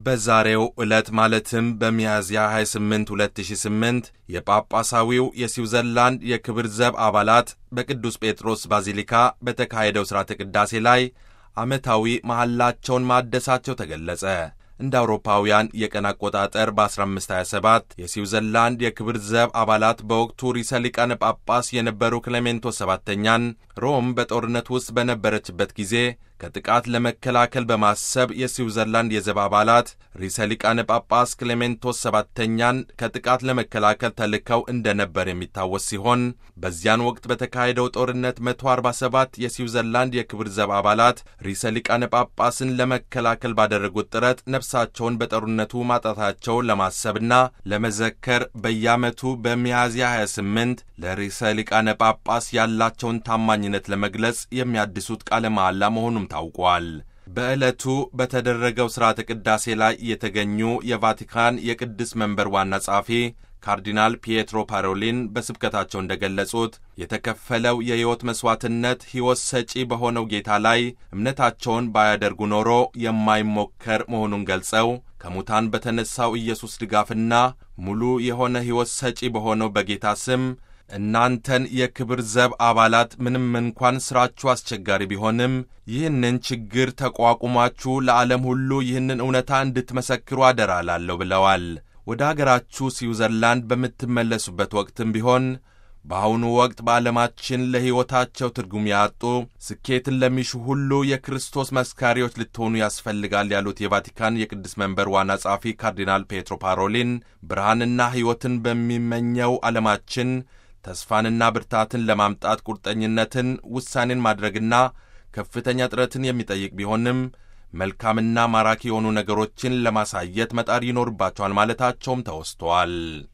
በዛሬው ዕለት ማለትም በሚያዝያ 28 2008 የጳጳሳዊው የስዊዘርላንድ የክብር ዘብ አባላት በቅዱስ ጴጥሮስ ባዚሊካ በተካሄደው ሥርዓተ ቅዳሴ ላይ ዓመታዊ መሐላቸውን ማደሳቸው ተገለጸ። እንደ አውሮፓውያን የቀን አቆጣጠር በ1527 የስዊዘርላንድ የክብር ዘብ አባላት በወቅቱ ርዕሰ ሊቃነ ጳጳስ የነበሩ ክሌሜንቶስ ሰባተኛን ሮም በጦርነት ውስጥ በነበረችበት ጊዜ ከጥቃት ለመከላከል በማሰብ የስዊዘርላንድ የዘብ አባላት ርዕሰ ሊቃነ ጳጳስ ክሌሜንቶስ ሰባተኛን ከጥቃት ለመከላከል ተልከው እንደነበር የሚታወስ ሲሆን በዚያን ወቅት በተካሄደው ጦርነት 147 የስዊዘርላንድ የክብር ዘብ አባላት ርዕሰ ሊቃነ ጳጳስን ለመከላከል ባደረጉት ጥረት ነፍሳቸውን በጦርነቱ ማጣታቸውን ለማሰብና ለመዘከር በየዓመቱ በሚያዝያ 28 ለርዕሰ ሊቃነ ጳጳስ ያላቸውን ታማኝነት ለመግለጽ የሚያድሱት ቃለ መሐላ መሆኑም ታውቋል። በዕለቱ በተደረገው ሥርዓተ ቅዳሴ ላይ የተገኙ የቫቲካን የቅድስ መንበር ዋና ጸሐፊ ካርዲናል ፒየትሮ ፓሮሊን በስብከታቸው እንደገለጹት የተከፈለው የሕይወት መሥዋዕትነት ሕይወት ሰጪ በሆነው ጌታ ላይ እምነታቸውን ባያደርጉ ኖሮ የማይሞከር መሆኑን ገልጸው ከሙታን በተነሣው ኢየሱስ ድጋፍና ሙሉ የሆነ ሕይወት ሰጪ በሆነው በጌታ ስም እናንተን የክብር ዘብ አባላት ምንም እንኳን ሥራችሁ አስቸጋሪ ቢሆንም ይህንን ችግር ተቋቁማችሁ ለዓለም ሁሉ ይህንን እውነታ እንድትመሰክሩ አደራ እላለሁ ብለዋል። ወደ አገራችሁ ስዊዘርላንድ በምትመለሱበት ወቅትም ቢሆን በአሁኑ ወቅት በዓለማችን ለሕይወታቸው ትርጉም ያጡ ስኬትን ለሚሹ ሁሉ የክርስቶስ መስካሪዎች ልትሆኑ ያስፈልጋል ያሉት የቫቲካን የቅዱስ መንበር ዋና ጸሐፊ ካርዲናል ፔትሮ ፓሮሊን ብርሃንና ሕይወትን በሚመኘው ዓለማችን ተስፋንና ብርታትን ለማምጣት ቁርጠኝነትን፣ ውሳኔን ማድረግና ከፍተኛ ጥረትን የሚጠይቅ ቢሆንም መልካምና ማራኪ የሆኑ ነገሮችን ለማሳየት መጣር ይኖርባቸዋል ማለታቸውም ተወስቷል።